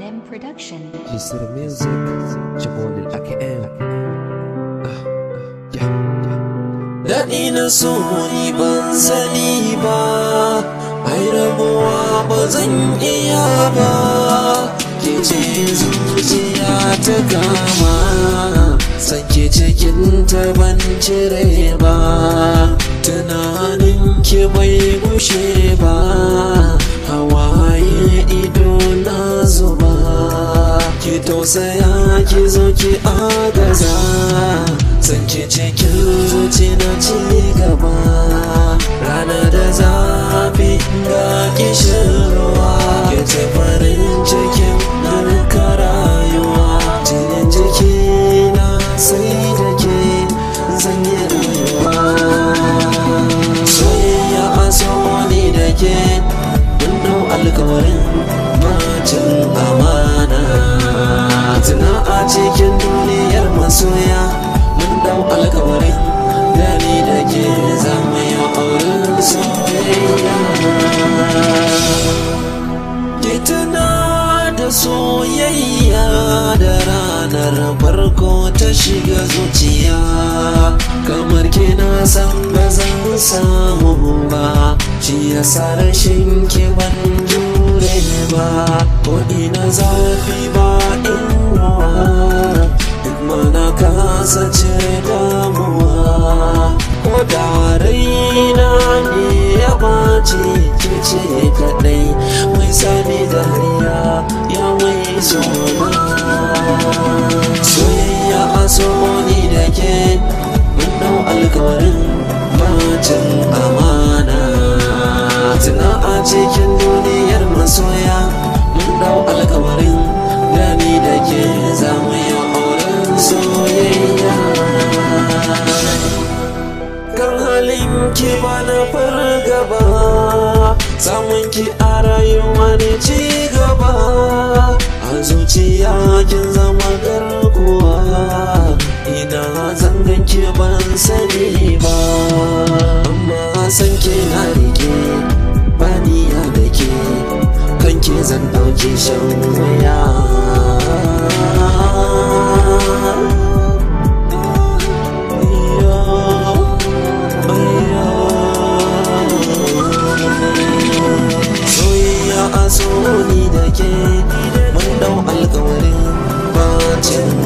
M Production. Mr. Music Jabon الأكئاب Daɗi na so ni ban sani ba, ai rabuwa ba zan iya ba, ke ce zuciya ta kama, sake cikin ta ban cire ba, tunanin ki bai gushe ba, hawaye ido na zuba, ki tausaya ki zo ki agaza. Sanke cikin zuci na ci gaba Rana da zafi ga kishin ruwa Ke ce farin cikin narka rayuwa Jinin jiki na sai da ke zan yi rayuwa Soyayya a ne da ke Mun dau alkawarin macin amana Tuna a cikin duniyar masoya mun dau alkawarin gani da ke zama ya auren soyayya ki tuna da soyayya da ranar farko ta shiga zuciya kamar kina san ba zan samu ba shi yasa rashin ki ban jure ba ko ina zafi ba inuwa duk mana kasa ce damuwa ko da raina ne ya ɓace ke ce kaɗai mai sani dariya ya mai sona soyayya a so ni da ke mun dau alkawarin bacin amana tuna a cikin duniyar masoya mun dau alkawarin gani da ke zama yi auren soyayya kan halin ki ba na fargaba samun ki a rayuwa ne ci gaba a zuciya kin zama garkuwa ina zangan ki ban sani ba amma san ki na rike baniya da ke kan ki zan ɗauki shan wuya soyayya a so ni da ke mun dau alkawarin bacin